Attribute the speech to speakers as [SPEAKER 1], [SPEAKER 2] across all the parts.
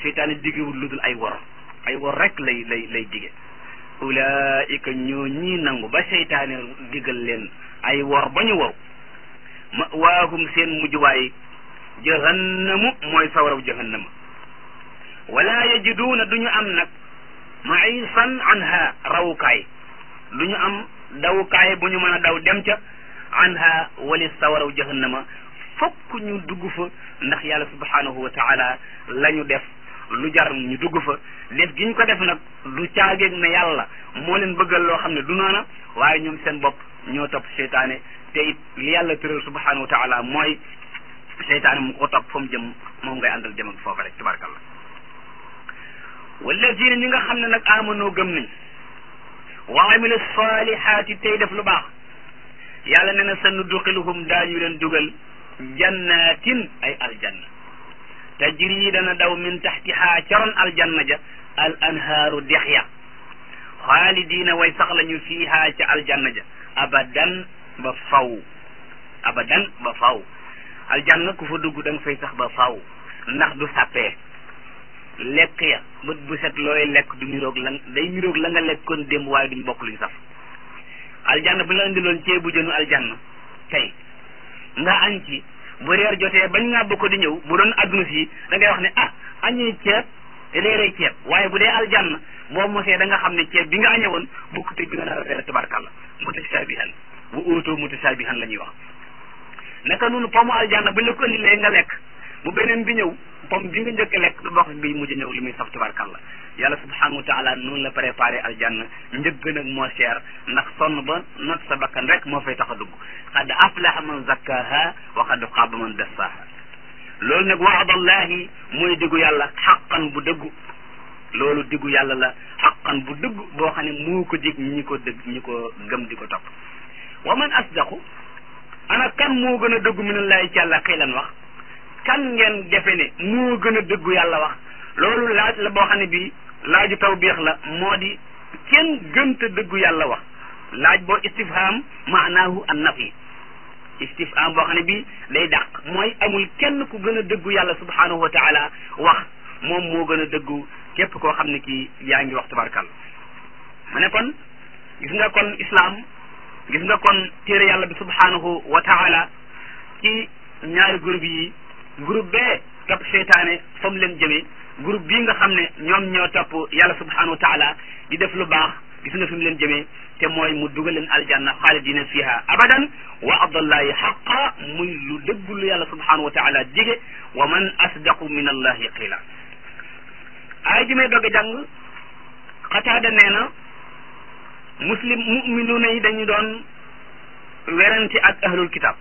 [SPEAKER 1] seytaane digewul lu dul ay wor ay wor rek lay lay lay dige ulaika ñoo ñii nangu ba seytaane digal leen ay wor ba ñu wow ma waahum seen mujjuwaay jahannamu mooy sawaraw jahannama wala yajiduuna du ñu am nag maisan anha rawukaay du ñu am dawukaay bu ñu mën a daw dem ca anha wali sawaraw jahannama fokk ñu dugg fa ndax yàlla subhanahu wa taala la ñu def lu jar ñu dugg fa def gi ñu ko def nag du caageeg ne yàlla moo leen bëggal loo xam ne du noona waaye ñoom seen bopp ñoo topp seytaane te it li yàlla tëral subhanahu wa taala mooy seytaane mu ko topp fa mu jëm moom ngay àndal jëm ak foofa rek tabarakallah wallazina ñi nga xam ne nag amanoo gëm nañ wa amilu salihaati tey def lu baax yàlla ne na sa nudxiluhum daañu leen dugal jannatin ay aljanna tajri dana daw min taxtiha caroon aljanna ja al anhaaru dex ya xaalidiina way sax lañu fiiha ca aljanna ja abadan ba faw abadan ba faw aljanna ku fa dugg da nga fay sax ba faw ndax du sàppee lekk ya bët bu set looy lekk du niroog la day niroog la nga lekkoon démb waaye duñ bokk luñ saf aljanna bu la indiloon ceebu jënu aljanna tey nga añ ci bu reer jotee bañ nga bokk di ñëw bu doon adduna si da ngay wax ne ah añee ceeb réeree ceeb waaye bu dee aljanna boo mosee da nga xam ne ceeb bi nga añee woon bokk te bi nga nar a reer tabarkalla mutashabihan bu óotoo mutashabihan la ñuy wax naka noonu pomu aljanna buñ la ko indilee nga lekk bu beneen bi ñëw pom bi nga njëkk lekk du bokk bi mujj ñëw li muy saf tabarkalla yàlla subhanahu wa taala noonu la préparé aljanna njëgg nag moo cher ndax sonn ba not sa bakkan rek moo fay tax a dugg xad aflaha man zakkaha wa xad xaaba man dassaha loolu nag waadallahi mooy diggu yàlla xaqan bu dëggu loolu diggu yàlla la xaqan bu dëggu boo xam ne moo ko dig ñi ko dëgg ñi ko gëm di ko topp wa man asdaqu ana kan moo gën a dëggu minallahi ci yàlla xiilan wax kan ngeen defe ne moo gën a dëggu yàlla wax loolu laaj la boo xam ne bii laaju tawbiix la moo di kenn gënta dëggu yàlla wax laaj boo istifham maanaahu an nafi istifham boo xam ne bii day dàq mooy amul kenn ku gën a dëggu yàlla subhanahu wa taala wax moom moo gën a dëggu képp koo xam ne kii yaa ngi wax tabarkal ma ne kon gis nga kon islam gis nga kon téere yàlla bi subhanahu wa taala ci ñaari groupe yi groupe bee topp seytaane fa mu leen jëmee groupe bii nga xam ne ñoom ñoo topp yàlla subhanahu wa taala di def lu baax gis nga fi mu leen jëmee te mooy mu dugal leen aljanna xaalidina fiha abadan wa abdallahi xaqa muy lu dëggu lu yàlla subhanahu wa taala dige wa man asdaqu min allahi qila aay ji may dogg jàng xataada nee na muslim muminuuna yi dañu doon werante ak ahlul kitab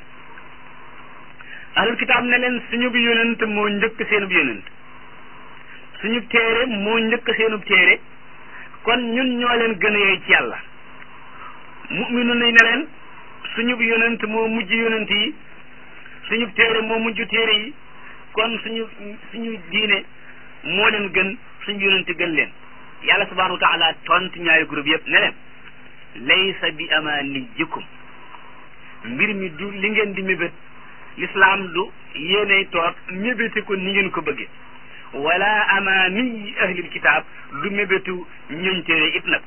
[SPEAKER 1] ahlul kitaab ne leen suñu bi yonent moo njëkk seenub yonent suñu téere moo njëkk seenub téere kon ñun ñoo leen gën a yey ci yàlla mu'minu nañ ne leen suñu bi yonent moo mujj yonent yi suñu téere moo mujj téere yi kon suñu suñu diine moo leen gën suñu yonent gën leen yàlla subhanahu wa taala tontu ñaari groupe yëpp ne leen laysa bi amanijikum mbir mi du li ngeen di mébét l'islam du yéenay toog mébéti ko ni ngeen ko bëggee wala amaani ahlil kitaab du mébétu ñoñ téere it nag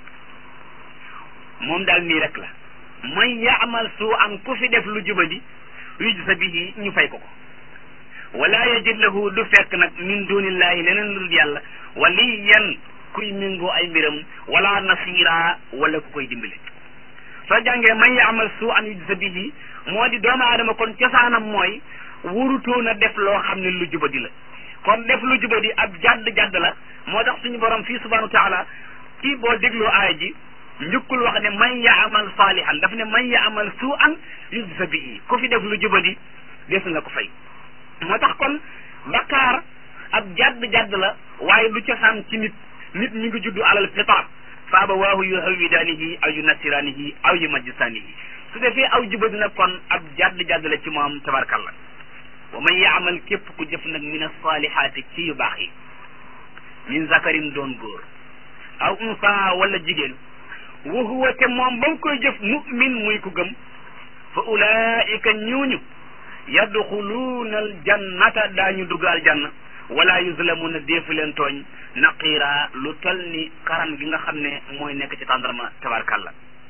[SPEAKER 1] moom daal nii rek la man yaamal suu an ku fi def lu jubadi yujza bihi ñu fay ko ko wala yajid lahu du fekk nag min dunillahi leneen lu dul yàlla waliyan kuy méngoo ay mbiram wala nasira wala ku koy dimbale soo jàngee man yaamal suu an yujza bihi moo di doomu aadama kon cosaanam mooy wurutoon a def loo xam ne lu jubadi la kon def lu jubadi ab jadd jadd la moo tax suñu borom fii subhanahu wa taala ci boo dégloo aaya ji njëkkul wax ne man yaamal saalihan daf ne man yaamal suu an yujza bihi ku fi def lu jubadi des nga ko fay moo tax kon bakkaar ab jadd jadd la waaye du cosaan ci nit nit ñi ngi juddu alal fitra fa abawaahu yuhawwidaanihi aw yunassiraanihi aw yumajjisaanihi su defee aw jubadi nag kon ab jadd jadd la ci moom tabarkalla wa man yaamal képp ku jëf nag min asalihaati ci yu baax yi min zakarin doon góor aw unsa wala jigéen wa huwa te moom ba mu koy jëf mu'min muy ku gëm fa ulaika ñooñu yadxuluuna aljannata daañu dugg aljanna wala yuzlamuna deefu leen tooñ naqiira lu tol ni karan gi nga xam ne mooy nekk ci tàndarma tabarkalla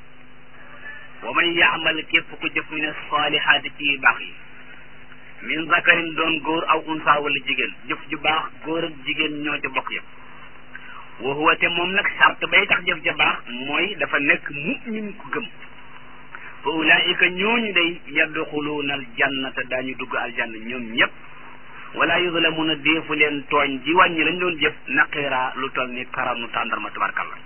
[SPEAKER 1] wa man yaamal képp ku jëf min saalihaati ci baax yi min zakarin doon góor aw unsa wala jigéen jëf ju baax góor ak jigéen ñoo ca bokk yëpp wa huwa te moom nag sart bay tax jëf ja baax mooy dafa nekk mu'min ku gëm fa ulaika ñooñu day yadxuluuna aljannata daañu dugg aljanna ñoom ñëpp wala yuzlamuna deefu leen tooñ ji wàññi lañ doon jëf naqiira lu toll ni karanu tàndarma tabarkalla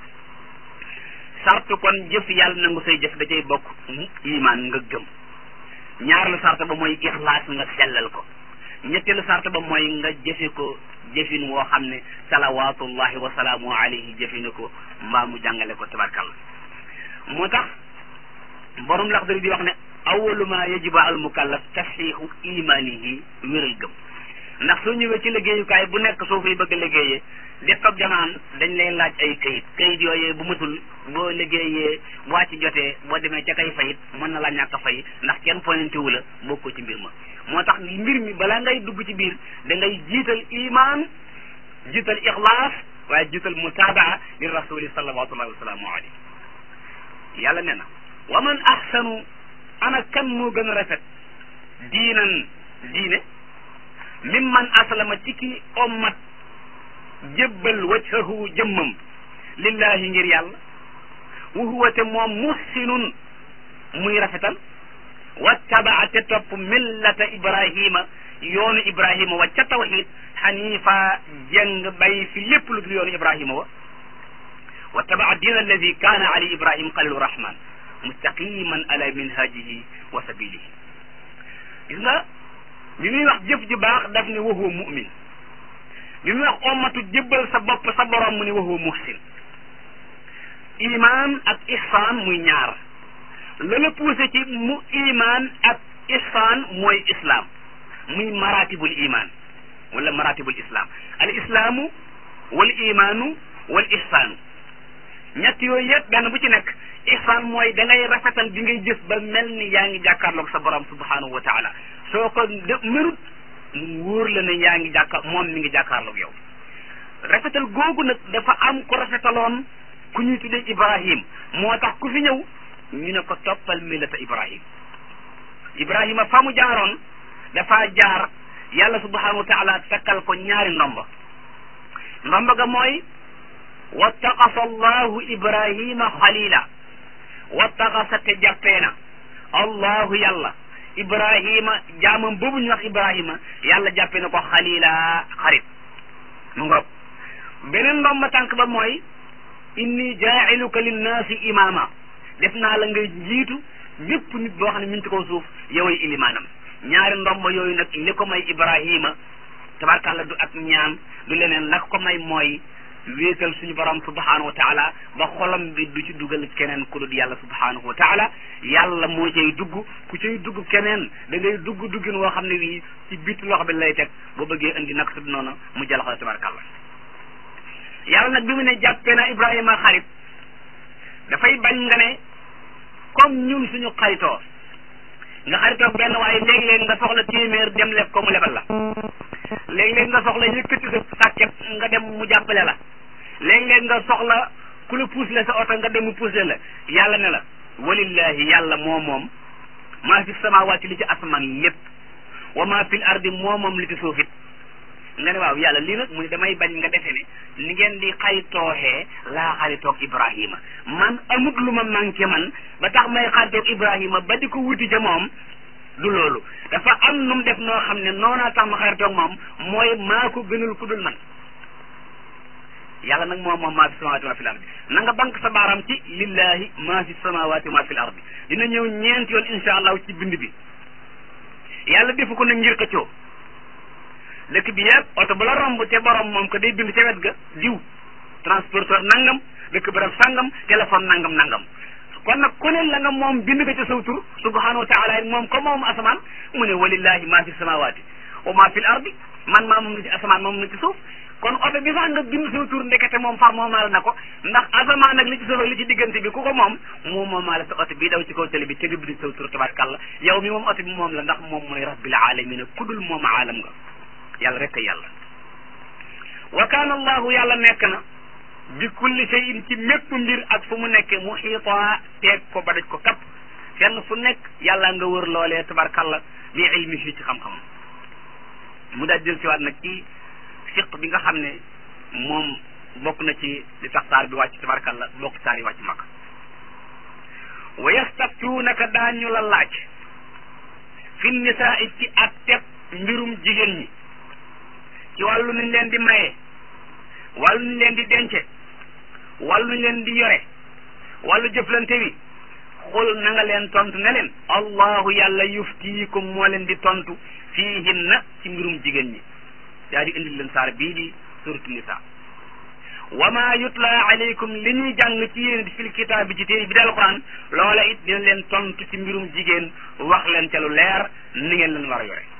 [SPEAKER 1] sart kon jëf yàlla nangu say jëf da cay bokk iman nga gëm ñaareelu sart ba mooy ixlaas nga sellal ko ñetteelu sart ba mooy nga jëfe ko jëfin woo xam ne salawatullahi wa salaamu alayhi jëfine ko mbaa mu jàngale ko tabarkalla moo tax borom laxdari di wax ne awalu ma yajibu al mukallaf tasxiixu imanihi wéral gëm ndax soo ñëwee ci liggéeyukaay bu nekk soo fay bëgg a liggéeyee def ko jamaan dañ lay laaj ay kayit kayit yooyee bu matul boo liggéeyee bu wàcc jotee boo demee ca kay fayit mën na la ñàkk a fay ndax kenn pointé wu la bokkoo ci mbir ma moo tax mbir mi balaa ngay dugg ci biir da ngay jiital iman jiital ixlaas waaye jiital mutaabaa li rasuli salawatullahi wasalaamu alayhi yàlla nee na wa man ahsanu ana kan moo gën a rafet diinan diine mimman aslama ci ki ommat jébbal wajhahu jëmmam lillahi ngir yàlla wa huwa te moom muhsinun muy rafetal wattabaa te topp millata ibrahima yoonu ibrahima wa ca tawxid xanifa jëng bay fi lépp lu dul yoonu ibrahima wa wattabaa diin alladi kaana ali ibrahim xalilu rahman mustaqiman ala minhajihi wa sabilihi gis nga bi muy wax jëf ji baax daf ne wa huwa mu'min bi muy wax ommatu jébbal sa bopp sa borom mu ne wa huwa muhsin iman ak ihsan muy ñaar la la poussé ci mu iman ak ihsan mooy islam muy maratibul iman wala maratibul islam al islaamu wal imaanu wal ihsaanu ñett yooyu yëpp benn bu ci nekk ihsan mooy da ngay rafetal bi ngay jëf ba mel ni yaa ngi jàkkaarloog sa borom subhanahu wa taala soo ko de merut mu wóor la ne yaa ngi jàkkaar moom mi ngi jàkkaarloog yow rafetal googu nag dafa am ko rafetaloon ku ñuy tuddee ibrahim moo tax ku fi ñëw ñu ne ko toppal millata ibrahim ibrahima fa mu jaaroon dafa jaar yàlla subhanahu wa taala takkal ko ñaari ndomba ndomba ga mooy wattaqasa allahu ibrahima xalila wattaqasa te jàppee na allahu yàlla ibrahima jaamam boobu ñu wax ibrahima yàlla jàppee na ko xalila xarit mu ngoog beneen ndomba tànk ba mooy inni jaa'iluka linnaasi imaama def naa la ngay jiitu bépp nit boo xam ne mi ngi ci kaw suuf yoway ilimaanam ñaari ndomba yooyu nag li ko may ibrahima tabarkàlla du ak ñaan du leneen la ko may mooy wéetal suñu borom subhanahu wa taala ba xolam bi du ci dugal keneen ku dul yàlla subhanahu wa taala yàlla moo cay dugg ku cay dugg keneen da ngay dugg duggin woo xam ne wii ci bitu loxo bi lay teg boo bëggee indi nag su noonu mu jalaxo tabarkàlla yàlla nag bi mu ne jàppee na ibrahima xarit dafay bañ nga ne comme ñun suñu xaritoo nga xaritoo benn waaye léegi-léegi nga soxla téeméer dem leb ko mu lebal la léegi-léegi nga soxla yëkkati sa sàkket nga dem mu jàppale la léegi-léegi nga soxla ku la puus le sa oto nga dem mu puus le la yàlla ne la walillahi yàlla moo moom maa fi samawaati li ci asamaan lépp wa maa fil ardi moo moom li ci suufit nga ne waaw yàlla lii nag mu ne damay bañ nga defe ne ni ngeen di xaritooxee laa xaritoog ibrahima man amut lu ma manqué man ba tax may xaritoog ibrahima ba di ko wuti ca moom du loolu dafa am nu mu def noo xam ne noonaa tax ma xaritoog moom mooy maa ko gënal ku dul man yàlla nag moom moom maa fi samawaati maa fi l ardi na nga bank sa baaram ci lillahi maa fi samawaati maa fi l ardi dina ñëw ñeenti yoon insha allahu ci bind bi yàlla defu ko nag ngir xëccoo dëkk bi yëpp oto bu la romb te borom moom ko day bind ca wet ga diw transporteur nangam dëkk barab sangam téléphone nangam nangam kon nag ku ne la nga moom bind ko ca saw tur subhanahu wa taala moom ko moom asamaan mu ne walillahi maa fi samawaati wa maa fi l ardi man maa moom na ci asamaan moom na ci suuf kon oto bi sax nga bind saw tur ndekete moom far moomaale na ko ndax asamaan nag li ci suuf ak li ci diggante bi ku ko moom moom moomaale sa oto bii daw ci kaw télé bi te nga bind saw tur tabarkàlla yow mi moom oto bi moom la ndax moom mooy rabbil alamina ku dul moom aalam nga yàlla rek a yàlla wa kaana allahu yàlla nekk na bi kulli shay'in ci mépp mbir ak fu mu nekke muxiita teeg ko ba daj ko kapp fenn fu nekk yàlla nga wër loolee tabarkalla bi ilmihi ci xam-xamam mu daal jël siwaat nag ci fiq bi nga xam ne moom bokk na ci li tax saar bi wàcc tabarkalla bokk saar yi wàcc mag wa yastaftuunaka daañu la laaj fi nisaa ci ak teb mbirum jigéen ñi ci wàllu nuñ leen di maye wàllu nuñ leen di dence wàllu nuñ leen di yore wàllu jëflante wi xul na nga leen tontu ne leen allahu yàlla yuftiikum moo leen di tontu fiihinna ci mbirum jigéen ñi daa di indil leen saar bii di suratu nisaa wa ma yutla alaykum li ñuy jàng ci yéen fil kitaab bi ci téere bi dal quran loola it dina leen tontu ci mbirum jigéen wax leen ca lu leer ni ngeen leen war a yore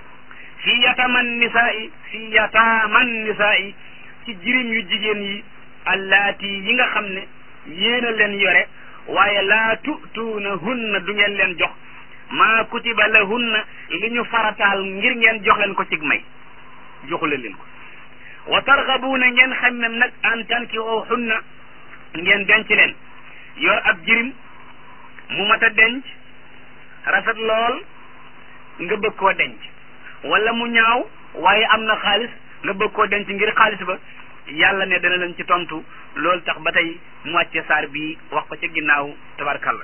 [SPEAKER 1] fi yataman nisaai fi yataaman nisaai ci jirim yu jigéen yi allaati yi nga xam ne yéen a leen yore waaye laa tutuuna hunna du ngeen leen jox maa kutiba lahunna li ñu farataal ngir ngeen jox leen ko cig may joxule leen ko wa targabuuna ngeen xemmem nag an tankihoo hunna ngeen denc leen yor ab jirim mu mat a denc rafet lool nga bëgg koo denc wala mu ñaaw waaye am na xaalis nga bëgg koo denc ngir xaalis ba yàlla ne dana leen ci tontu loolu tax ba tey mu wàcce saar bi wax ko ca ginnaaw tabarkalla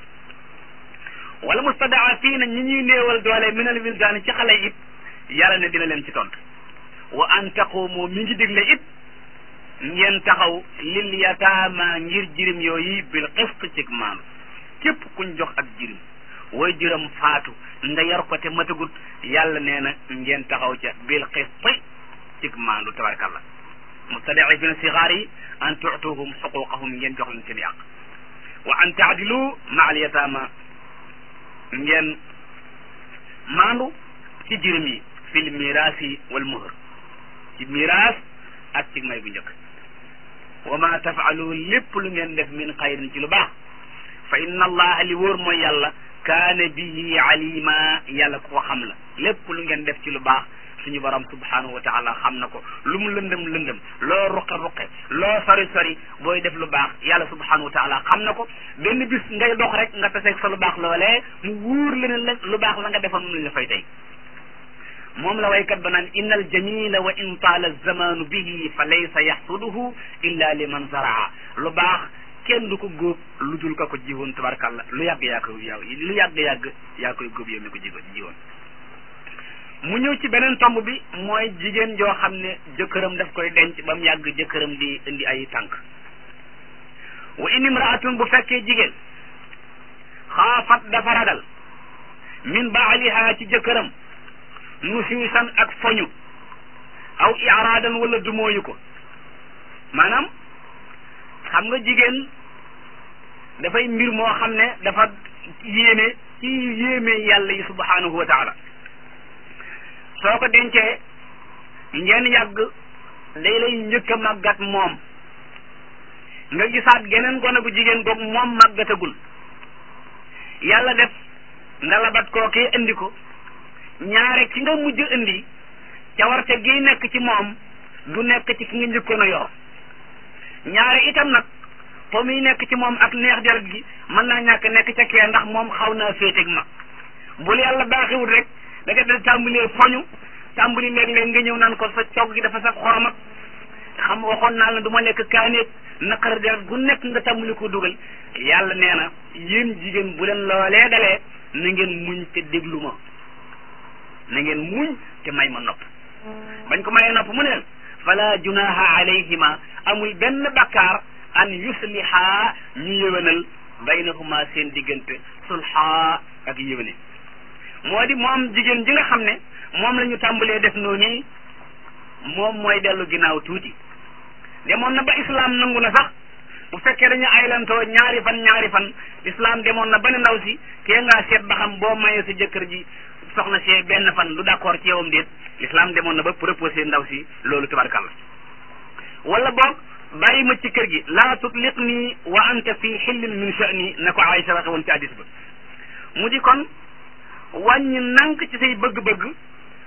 [SPEAKER 1] wala mustadaafiina ñi ñuy néewal doole minal wildaani ci xale it yàlla ne dina leen ci tontu wa an taqumu mi ngi digle it ngeen taxaw lil yataama ngir jirim yooyu bil qist ci maanu képp kuñ jox ak jirim way jiram faatu nga yar ko te matagut yàlla nee na ngeen taxaw ca bil qist ci maanu tabarkalla mustadafina sigaar yi an tuutuhum xuquqahum ngeen jox leen seen yàq wa an taadilu ma al yataama ngeen maandu ci jirim yi fil miraasi wal muhr ci miraas ak ci may bu njëkk wa ma tafaalu lépp lu ngeen def min xayrin ci lu baax fa inna allaha li wóor mooy yàlla kaana bihi alima yàlla ku ko xam la lépp lu ngeen def ci lu baax suñu borom subhanahu wa taala xam na ko lu mu lëndëm lëndëm loo ruqe ruqe loo sori sori booy def lu baax yàlla subhanahu wa taala xam na ko benn bis ngay dox rek nga taseeg sa lu baax loolee mu wóor la ne la lu baax la nga defoon mu la fay tey moom la waykat ba naan inna al jamila wa in taala zamanu bihi fa laysa yaxsuduhu illa liman zaraa lu baax kenn du ko góob lu dul ka ko jiwoon tabarkàlla lu yàgg yaa koy yaw lu yàgg yàgg yaa koy góob yow mi ko jiwoon jiwoon mu ñëw ci beneen tomb bi mooy jigéen joo xam ne jëkkëram daf koy denc ba mu yàgg jëkkëram di indi ay tànk wa in imraatun bu fekkee jigéen xaafat dafa ragal min baaliha ci jëkkëram nusuusan ak foñu aw iraadan wala dumóoyu ko maanaam xam nga jigéen dafay mbir moo xam ne dafa yéeme ci yéeme yàlla yi subhanahu wa taala soo ko dencee ngeen yàgg day lay njëkk a màggat moom nga gisaat geneen gone gu jigéen goog moom màggatagul yàlla def nga labat kookee indi ko ñaare ki nga mujj indi cawarte gi nekk ci moom du nekk ci ki nga njëkkoon a yor ñaare itam nag po muy nekk ci moom ak neex deret gi mën naa ñàkk nekk ca kee ndax moom xaw naa féeteeg mag bul yàlla baaxiwul rek da nga dal tàmbalee foñu tàmbali léeg-léeg nga ñëw naan ko sa cogg gi dafa sax xorom ak xam waxoon naa la du ma lekk kaaneeg naqar deret gu nekk nga tàmbali ko dugal yàlla nee na yéen jigéen bu leen loolee dalee na ngeen muñ te déglu ma na ngeen muñ te may ma nopp bañ ko mayee nopp mu ne fala junaha alayhima amul benn bakkaar an yusliha ñu yëwénal baynahuma seen diggante sulha ak yëwéne moo di moom jigéen ji nga xam ne moom la ñu tàmbalee def noonu moom mooy dellu ginnaaw tuuti demoon na ba islam nangu na sax bu fekkee dañu aylantoo ñaari fan ñaari fan islam demoon na ba ne ndaw si kee ngaa seet ba xam boo mayee sa jëkkër ji soxna see benn fan lu d'accord ci yowam déet islam demoon na ba proposé ndaw si loolu tabarkalla wala boog bàyyi ma ci kër gi laa tutliq nii wa anta fi xillin min sha'ni na ko Aïcha waxe woon ci hadis ba mu di kon wàññi nank ci say bëgg-bëgg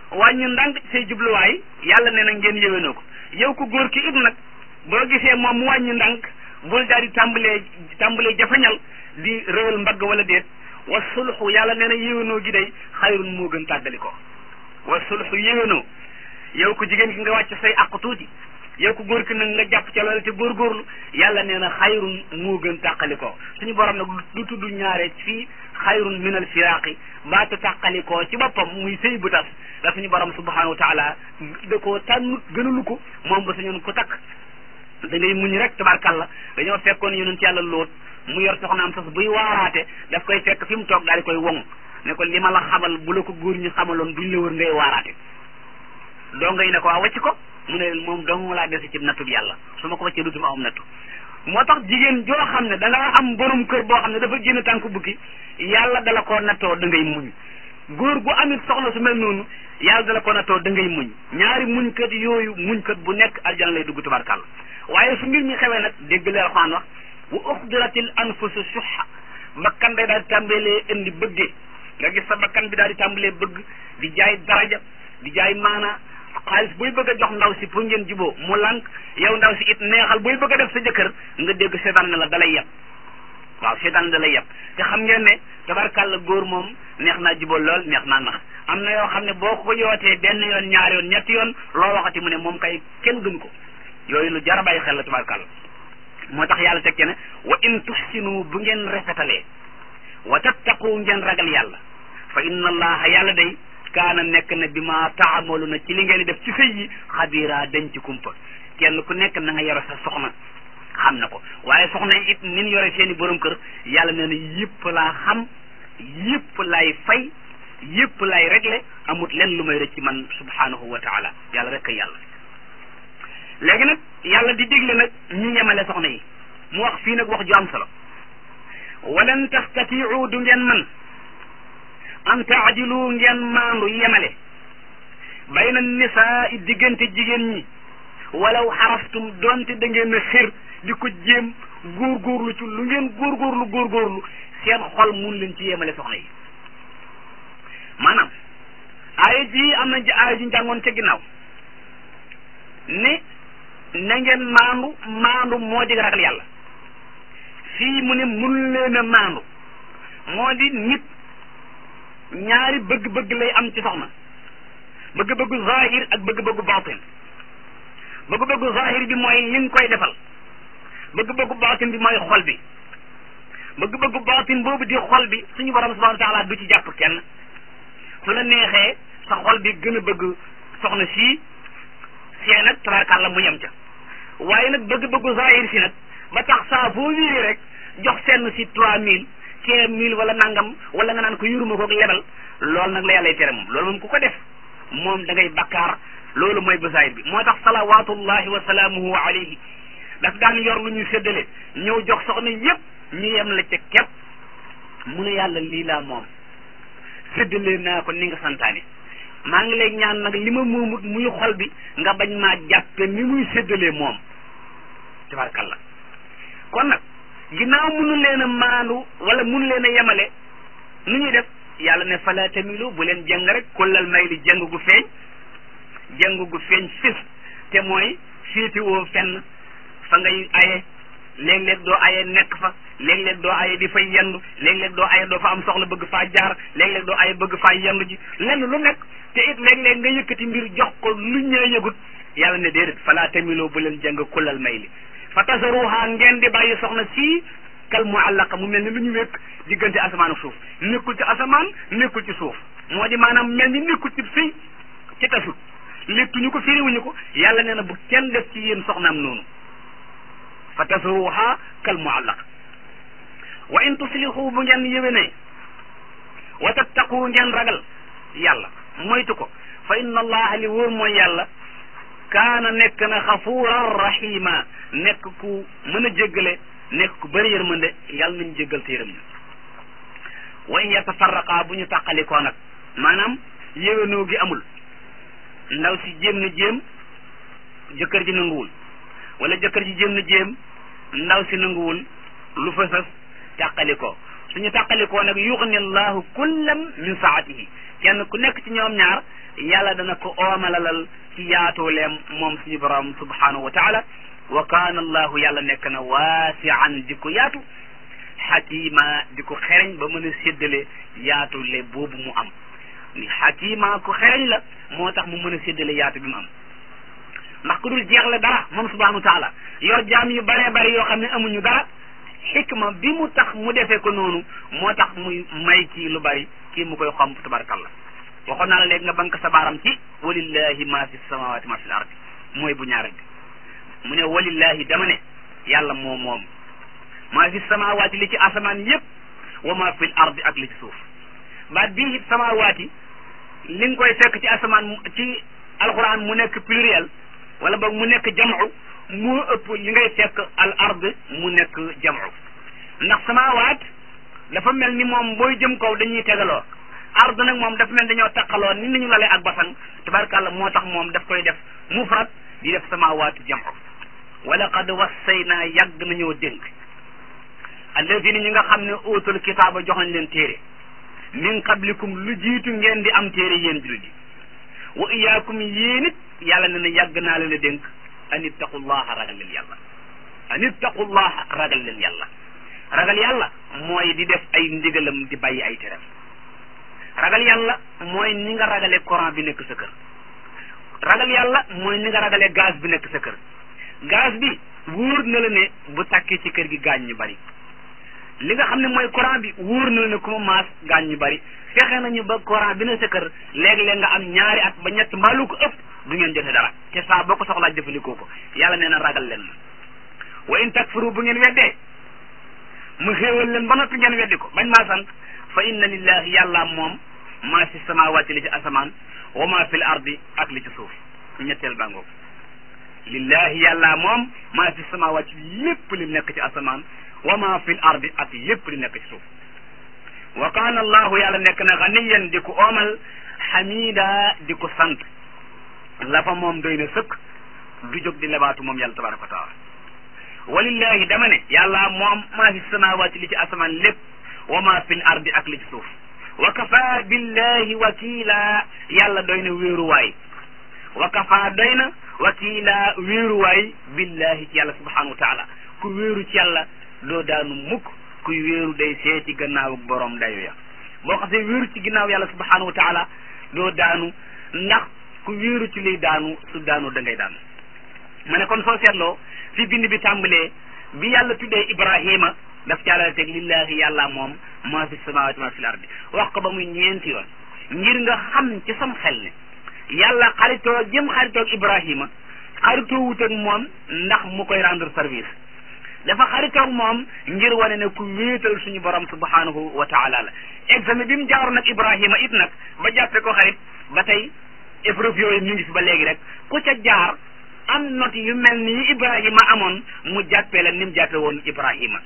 [SPEAKER 1] wàññi ndànk say jubluwaay yàlla nee na ngeen yéwénoo ko yow ko góor ki it nag boo gisee moom mu wàññi ndànk bul daal di tàmbalee tàmbalee jafañal di réwal mbagg wala déet wa sulxu yàlla nee na yéwénoo gi day xayrun moo gën tàggali ko wa sulxu yéwénoo yow ko jigéen ki nga wàcc say àq tuuti yow ko góor ki nag nga jàpp ca loolu te góorgóorlu yàlla nee na xayrun moo gën tàqali ko suñu borom nag du tudd ñaare fii xayrun min al firaaqi baata tàqali ko ci boppam muy sëy bu tas da suñu borom subhanahu wa taala da koo tànnut gënalu ko moom ba sañoon ko takk da ngay muñ rek tabarkalla dañoo fekkoon yonent yàlla lóot mu yor soxnaam sas buy waaraate daf koy fekk fi mu toog daal di koy woŋ ne ko li ma la xamal bu la ko góor ñi xamaloon duñ la wër ngay waaraate doo ngay ne ko waa wàcc ko mu ne moom dong laa dese ci nattu bi yàlla su ma ko wàccee dutuma am nattu moo tax jigéen joo xam ne da nga am borom kër boo xam ne dafa génn tànk bukki yàlla dala koo nattoo da ngay muñ góor gu amit soxna su mel noonu yàlla dala ko nattoo da ngay muñ ñaari muñkat yooyu muñkat bu nekk aljana lay dugg tabarkàlla waaye su mbir mi xewee nag dégg leen Alxuraan wax wa uxdiratil anfusu suxa bakkan day daal di tàmbalee indi bëggee nga gis sa bakkan bi daal di tàmbalee bëgg di jaay daraja di jaay maana xaalis booy bëgg a jox ndaw si pour ngeen juboo mu lànk yow ndaw si it neexal booy bëgg a def sa jëkkër nga dégg seetaan ne la dalay yeb waaw seetaan dalay yeb te xam ngeen ne tabarkàlla góor moom neex naa juboo lool neex naa nax am na yoo xam ne boo ko yootee benn yoon ñaari yoon ñetti yoon loo waxati mu ne moom kay kenn gën ko yooyu lu jar a bàyyi xel la tabarkàlla moo tax yàlla teg ci ne wa in tuxsinu bu ngeen rafetalee wa tattaqu ngeen ragal yàlla fa inna allaha yàlla day kaana nekk na bi ma taamalu na ci li ngeen di def ci sëy yi xabiira dañ ci kumpa kenn ku nekk na nga yore sa soxna xam na ko waaye soxna yi it nin yore seeni borom kër yàlla nee na yëpp laa xam yëpp lay fay yëpp lay réglé amut len lu may rëcc ci man subhanahu wa taala yàlla rek a yàlla léegi nag yàlla di digle nag ñu yemale soxna yi mu wax fii nag wax ju am solo walan tastatiu du ngeen man an taadilu ngeen maandu yemale bayna nisaa i diggante jigéen ñi walaw xaraftum donte da ngeen a xir di ko jéem góorgóorlu ci lu ngeen góorgóorlu góorgóorlu seen xol mun leen ci yemale soxna yi maanaam aaya ji am na aaya ji njàngoon ca ginnaaw ne na ngeen maandu maandu moo di ragal yàlla fii mu ne mun leen a maandu moo di nit ñaari bëgg-bëgg lay am ci soxna bëgg-bëggu zahir ak bëgg-bëggu baatin bëgg-bëggu zahir bi mooy li nga koy defal bëgg-bëggu baatin bi mooy xol bi bëgg-bëggu baatin boobu di xol bi suñu borom subhanahu wa taala du ci jàpp kenn su la neexee sa xol bi gën a bëgg soxna sii see nag tabarkàlla mu yem ca waaye nag bëgg-bëggu zahir si nag ba tax saa boo wéeree rek jox seen si trois mille quinze mille wala nangam wala nga naan ko yuruma ko lebal loolu nag la yàllay tere moom loolu moom ku ko def moom da ngay bakkaar loolu mooy basaayir bi moo tax salawatullahi wa salaamuhu alayhi daf daan yor lu ñuy séddale ñëw jox soxna yépp ñu yem la ca képp mu ne yàlla lii laa moom séddale naa ko ni nga santaane maa ngi lay ñaan nag li ma moomut muy xol bi nga bañ maa jàppe ni muy séddalee moom tabarkalla kon nag ginnaaw munu leen a maandu wala munu leen a yemale nu ñuy def yàlla ne fala tamilu bu leen jëng rek kullal may li jëng gu feeñ jëng gu feeñ fis te mooy féetiwoo fenn fa ngay aye léeg-léeg doo aye nekk fa léeg-léeg doo aye di fay yendu léeg-léeg doo aye doo fa am soxla bëgg faa jaar léeg-léeg doo aye bëgg faa yendu ji lenn lu nekk te it léeg-léeg nga yëkkati mbir jox ko lu ñee yëgut yàlla ne déedéet fala tamiloo bu leen jëng kullal may li fa tasaruha ngeen di bàyyi soxna sii kal muallaqa mu mel ni lu ñu wékk diggante asamaan ak suuf nekkul ci asamaan nekkul ci suuf moo di maanaam mel ni nekkul ci sëy ci tasut léttuñu ko firiwuñu ko yàlla nee na bu kenn def ci yéen soxnaam noonu fa tasaruha kal muallaq wa in tuslihu bu ngeen yéwénee wa tattaqu ngeen ragal yàlla moytu ko fa inna allaha li wóor mooy yàlla kaana nekk na xafuuran rahima nekk ku mën a jéggale nekk ku bëri yërmande yàlla nañ jéggal te yërëm ñu wa in yatafarraqa bu ñu tàqalikoo nag maanaam yéwénoo gi amul ndaw si jéem na jéem jëkkër ji nanguwul wala jëkkër ji jéem na jéem ndaw si nanguwul lu fa sas tàqalikoo suñu tàqalikoo nag yuxni allahu kullam min saatihi kenn ku nekk ci ñoom ñaar yàlla dana ko oomalalal ci yaatooleem moom suñu borom subhanahu wa taala wa kaana allahu yàlla nekk na waasian di ko yaatu xakima di ko xereñ ba mën a séddale yaatule boobu mu am ni xakima ko xereñ la moo tax mu mën a séddale yaatu bi mu am ndax ku dul jeexle dara moom subhanahu wa taala yor jaam yu baree bari yoo xam ne amuñu dara xikma bi mu tax mu defee ko noonu moo tax muy may kii lu bari kii mu koy xomp tabarakallah waxoon naa la léegi nga bank sa baaram ci walillahi ma fi samawati ma fi l ardi mooy bu ñaareel bi mu ne walillahi dama ne yàlla moom moom maa fi samawaati li ci asamaan yépp wa ma fi l ardi ak li ci suuf baat bii it samawaati li nga koy fekk ci asamaan ci alquran mu nekk pluriel wala boog mu nekk jam'u moo ëpp li ngay fekk al ard mu nekk jam'u ndax samawaat dafa mel ni moom booy jëm kaw dañuy tegaloo ard nag moom dafa mel dañoo taqaloo ni nañu lalee ak basan tabarkàlla moo tax moom daf koy def mufrad di def samawaatu jam'u wala qad wassayna yàgg nañoo dénk alladina ñi nga xam ne uutul kitaaba jox nañ leen téere min qablikum lu jiitu ngeen di am téere yéen jullit yi wa iyaakum yéen it yàlla ne na yàgg naa leen a dénk an ittaqullaha ragal leen yàlla an ittaqullaha ragal leen yàlla ragal yàlla mooy di def ay ndigalam di bàyyi ay teram ragal yàlla mooy ni nga ragale courant bi nekk sa kër ragal yàlla mooy ni nga ragale gaz bi nekk sa kër gaz bi wóor na la ne bu tàkkee ci kër gi gaañ ñu bari li nga xam ne mooy courant bi wóor na la ne ku ma maas gaañ ñu bari fexe nañu ba courant bi ne sa kër léeg-léeg nga am ñaari at ba ñett mbaa lu ko ëpp du ngeen jote dara te saa boo ko soxlaa jëfandikoo ko yàlla nee na ragal leen ma wa in takfuru bu ngeen weddee mu xéewal leen ba noppi ngeen weddi ko bañ maa sant fa inna lillahi yàlla moom maa fi samawati li ci asamaan wa maa fi l ardi ak li ci suuf ñetteel bàngoog lillahi yàlla moom maa fi samawati lépp li nekk ci asamaan wa maa fi l ardi ak lépp li nekk ci suuf wa kaana allahu yàlla nekk na ganiyan di ko oomal xamida di ko sant la fa moom doy na sëkk du jóg di lebaatu moom yàlla tabaraka wa taala walillahi dama ne yàlla moom maa fi samawati li ci asamaan lépp wa maa fi l ardi ak li ci suuf wa kafa billahi wakila yàlla doy na wéeruwaay wa kafa doy na wakila wéeruwaay billahi ci yàlla subhanahu wa taala ku wéeru ci yàlla doo daanu mukk kuy wéeru day seeti gannaaw borom dayo ya boo xasee wéeru ci ginnaaw yàlla subhanahu wa taala doo daanu ndax ku wéeru ci liy daanu su daanu da ngay daanu ma ne kon soo seetloo fi bind bi tàmbalee bi yàlla tuddee ibrahima daf caalale teg lillahi yàlla moom maa fi samawati maa fi l ardi wax ko ba muy ñeenti yoon ngir nga xam ci sam xel ne yàlla xaritoo jëm xaritoog ibrahima xaritoo wut ak moom ndax mu koy rendre service dafa xaritoog moom ngir wane ne ku wéetal suñu borom subhanahu wa taala la examen bi mu jaaroon nag ibrahima it nag ba jàppe ko xarit ba tey épreuve yooyu ñu ngi fi ba léegi rek ku ca jaar am not yu mel ni ibrahima amoon mu jàppee la ni mu jàppe woon ibrahima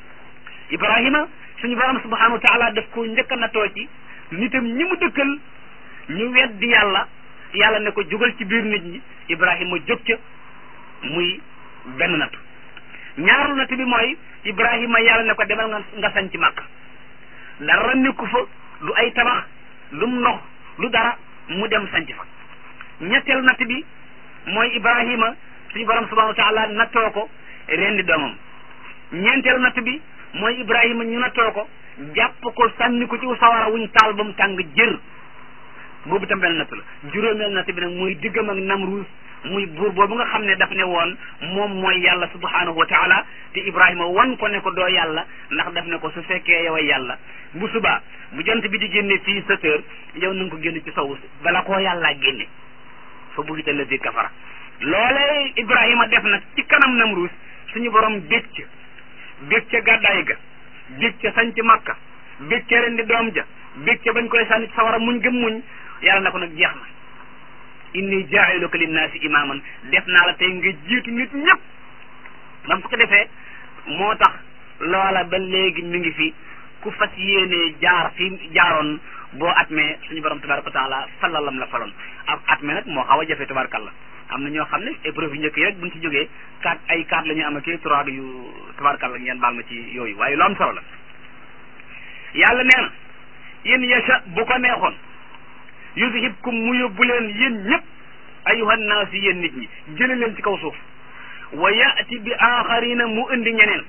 [SPEAKER 1] ibrahima suñu borom subhanahu wa taala daf ko njëkk a natoo ci nitam ñi mu dëkkal ñu weddi yàlla yàlla ne ko jógal ci biir nit ñi ibrahima jóg ca muy benn nattu ñaaru natt bi mooy ibrahima yàlla ne ko demal nga nga sañ ci màkk dara nekku fa du ay tabax lu mu ndox lu dara mu dem sanc fa ñetteelu natt bi mooy ibrahima suñu borom subhanahu wa taala nattoo ko rendi doomam ñeenteelu natt bi mooy ibrahima ñu nattoo ko jàpp ko sànni ko ci sawara wuñ taal ba mu tàng jër boobu tam benn natt la juróomeel natt bi nag mooy diggam ak namruus muy buur boobu nga xam ne daf ne woon moom mooy yàlla subhanahu wa taala te ibrahima wan ko ne ko doo yàlla ndax daf ne ko su fekkee yow yàlla bu subaa bu jant bi di génne fii sept heures yow na nga ko génne ci sowu bala koo yàllaa génne fa buhita lazi kafara loolee ibrahima def nag ci kanam namruus suñu borom bég ca bég ca gàddaay ga bég ca sañ ci makka bég ca rendi doom ja bég ca bañ koy sànni ci sawara muñ gëm muñ yàlla na ko nag jeex na inni jaa'iluka linnaasi imaaman def naa la tey nga jiitu nit ñëpp bam ko defee moo tax loola ba léegi mi ngi fi ku fas yéenee jaar fi jaaroon boo atmee suñu borom tabaraka wa taala falalam la faloon ab atmee nag moo xaw a jafe tabarakalla am na ñoo xam ne épreuve yu njëkk yi rek buñ ci jógee quatre ay quatre la ñu am ak trois yu tabarakalla ngeen baal ma ci yooyu waaye lu am solo la yàlla nee na in yasha bu ko neexoon yuzhibkum mu yóbbu leen yéen ñëpp ayuhan naas yéen nit ñi jële leen ci kaw suuf wa yaati bi aaxarina mu indi ñeneen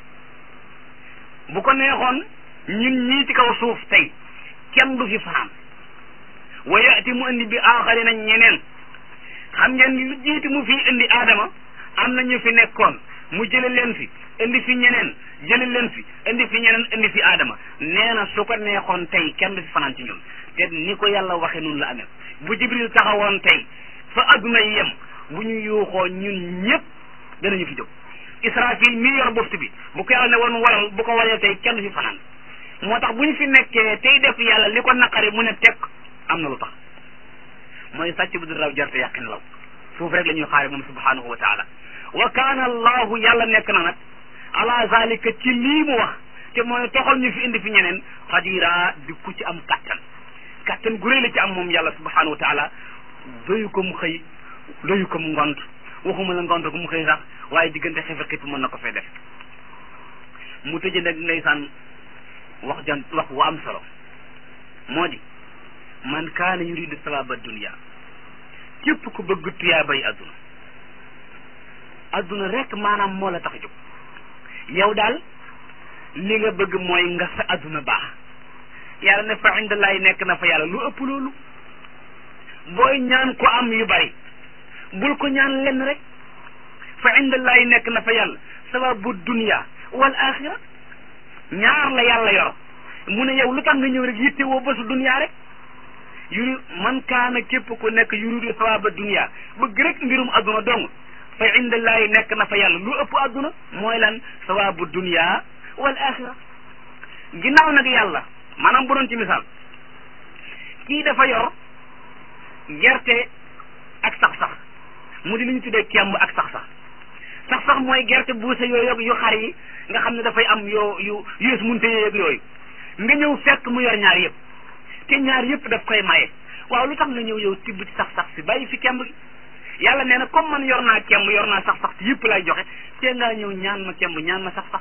[SPEAKER 1] bu ko neexoon ñun ñii ci kaw suuf tey kenn du fi fanaan wa yaati mu indi bi aaxarina ñeneen xam ngeen lu jiiti mu fi indi aadama am na ñu fi nekkoon mu jële leen fi indi fi ñeneen jële leen fi indi fi ñeneen indi fi aadama nee na su ko neexoon tey kenn du fi fanaan ci ñun te ni ko yàlla waxe noonu la amee bu jibril taxawoon tey fa adduna yem bu ñu yuuxoo ñun ñëpp danañu fi jóg israfil mii yor boftu bi bu ko yàlla ne woon waral bu ko waree tey kenn du fi fanaan moo tax bu ñu fi nekkee tey def yàlla li ko naqari mu ne tekk am na lu tax mooy sàcc bu du raw jarte yàqin law suuf rek la ñuy xaare moom subhanahu wa taala wa kaana allahu yàlla nekk na nag ala zalika ci lii mu wax te mooy toxal ñu fi indi fi ñeneen xadira di ku ci am kattan kattan gu rëy la ci am moom yàlla subhanahu wa taala doyu ko mu xëy doyu ko mu ngont waxuma la ngont ko mu xëy sax waaye diggante xefe xipp mën na ko fee def mu tëje nag ndeysaan wax jan wax wu am solo moo di man kaana yuridu sawaba dunia képp ku bëgg tuyaa bay adduna adduna rek maanaam moo la tax a jóg yow daal li nga bëgg mooy nga sa adduna baax yàlla ne fa indallahi nekk na fa yàlla lu ëpp loolu booy ñaan ko am yu bari bul ko ñaan lenn rek fa indallahi nekk na fa yàlla sawabu dunia wal axira ñaar la yàlla yor mu ne yow lu tax nga ñëw rek yitte woo bésu dunia rek yuri man kaana képp ku nekk yuridu sawaba dunia bëgg rek mbirum adduna dong fa indallahi nekk na fa yàlla lu ëpp adduna mooy lan sawabu dunia wal axira ginnaaw nag yàlla maanaam bu doon ci misaal kii dafa yor gerte ak sax-sax mu di li ñu tuddee kemb ak sax-sax sax-sax mooy gerte buuse yooyu yu xar yi nga xam ne dafay am yoo yu yées munte yeeg yooyu nga ñëw fekk mu yor ñaar yëpp te ñaar yëpp daf koy maye waaw lu tax nga ñëw yow tibb ci sax-sax si bàyyi fi kemb gi yàlla nee na comme man yor naa kemb yor naa sax-sax si yëpp lay joxe te ngaa ñëw ñaan ma kemb ñaan ma sax-sax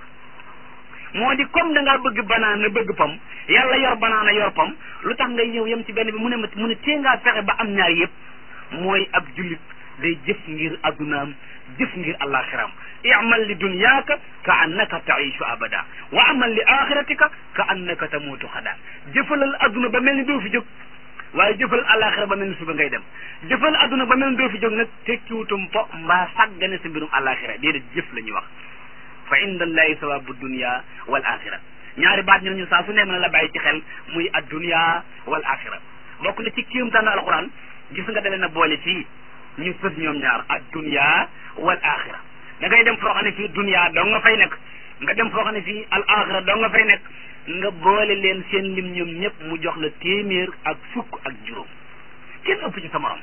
[SPEAKER 1] moo di comme da ngaa bëgg banaana bëgg pom yàlla yor banaana yor pom lu tax ngay ñëw yem ci benn bi mu ne ma mu ne tee ngaa fexe ba am ñaar yëpp mooy ab jullit day jëf ngir addunaam jëf ngir alaxiraam imal li dunyaaka ka annaka taishu abada wa amal li axiratika ka annaka tamuutu xada jëfalal adduna ba mel ni doo fi jóg waaye jëfalal alaxira ba mel ni suba ngay dem jëfal adduna ba mel ni doo fi jóg nag tekkiwutum po mbaa sàggane sa mbirum alaxira déedéet jëf la ñuy wax fa inda allahi sawabu dunia wal axira ñaari baat ñooñu saa su ne mën la bàyyi ci xel muy ad dunia wal axira bokk na ci kéemtaanu alquran gis nga dalee na boole fii ñu fës ñoom ñaar ad dunia wal axira da ngay dem foo xam ne fii dunia dong nga fay nekk nga dem foo xam ne fii al axira dong nga fay nekk nga boole leen seen lim ñoom ñëpp mu jox la téeméer ak fukk ak juróom kenn ëpp ci sa morom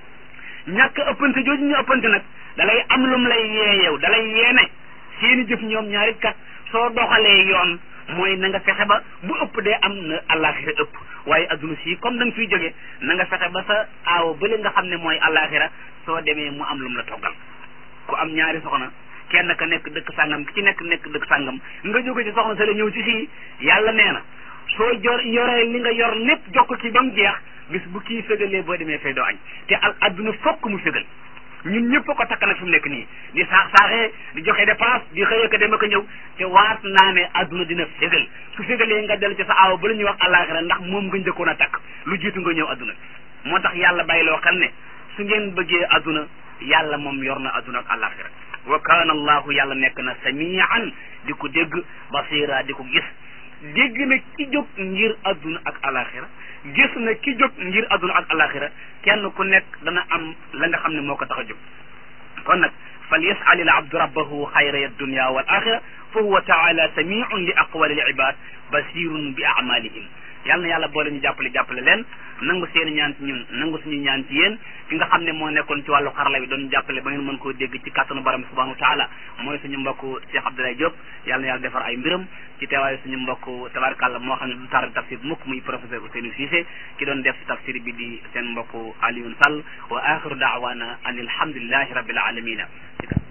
[SPEAKER 1] ñàkk ëppante jooju ñu ëppante nag dalay am lum lay yee yow dalay yeene seeni jëf ñoom ñaari kat soo doxalee yoon mooy na nga fexe ba bu ëpp dee am na àllaaxira ëpp waaye adduna si comme da nga fiy jógee na nga fexe ba sa aawo bële nga xam ne mooy àllaaxira soo demee mu am lu mu la toggal ku am ñaari soxna kenn ka nekk dëkk sàngam ki ci nekk nekk dëkk sàngam nga jóge ci soxna sa la ñëw ci fii yàlla nee na soo jor yoree li nga yor lépp jokk ci ba mu jeex bis bu kii fégalee boo demee fay doo añ te al adduna fokk mu fégal ñun ñëpp ko takk nag fi mu nekk nii di saax saaxee di joxe dépense di xëy ko dem ak ñëw te waat naa ne adduna dina fégal su fégalee nga dellu ci sa aaw ba la ñuy wax àllaaxira ndax moom nga njëkkoon a takk lu jiitu nga ñëw adduna moo tax yàlla bàyyiloo xel ne su ngeen bëggee adduna yàlla moom yor na adduna ak àllaaxira wa kaana allahu yàlla nekk na samian di ko dégg basira di ko gis dégg na ki jóg ngir adduna ak àllaaxira gis na ki jóg ngir adduna ak alaxira kenn ku nekk dana am la nga xam ne moo ko tax a jóg kon nag fal yas'al al abdu rabbahu xayra ad dunya wal axira fa huwa taala samiun li aqwali al ibad basirun bi amalihim yàlla na yàlla boole ñu jàppale jàppale leen nangu seen ñaan ci ñun nangu suñu ñaan ci yéen ki nga xam ne moo nekkoon ci wàllu xarala bi doon jàppale ba ngeen mën koo dégg ci kàttanu borom subhanahu wa taala mooy suñu mbokk Cheikh Abdoulaye Diop yàlla na yàlla defar ay mbiram ci teewaayu suñu mbokk tabarkàlla moo xam ne du tar tafsir mukk muy professeur Ousseynou Cissé ki doon def tafsir bi di seen mbokk Alioune Sall wa axiru daawana an alhamdulillahi rabbil alamina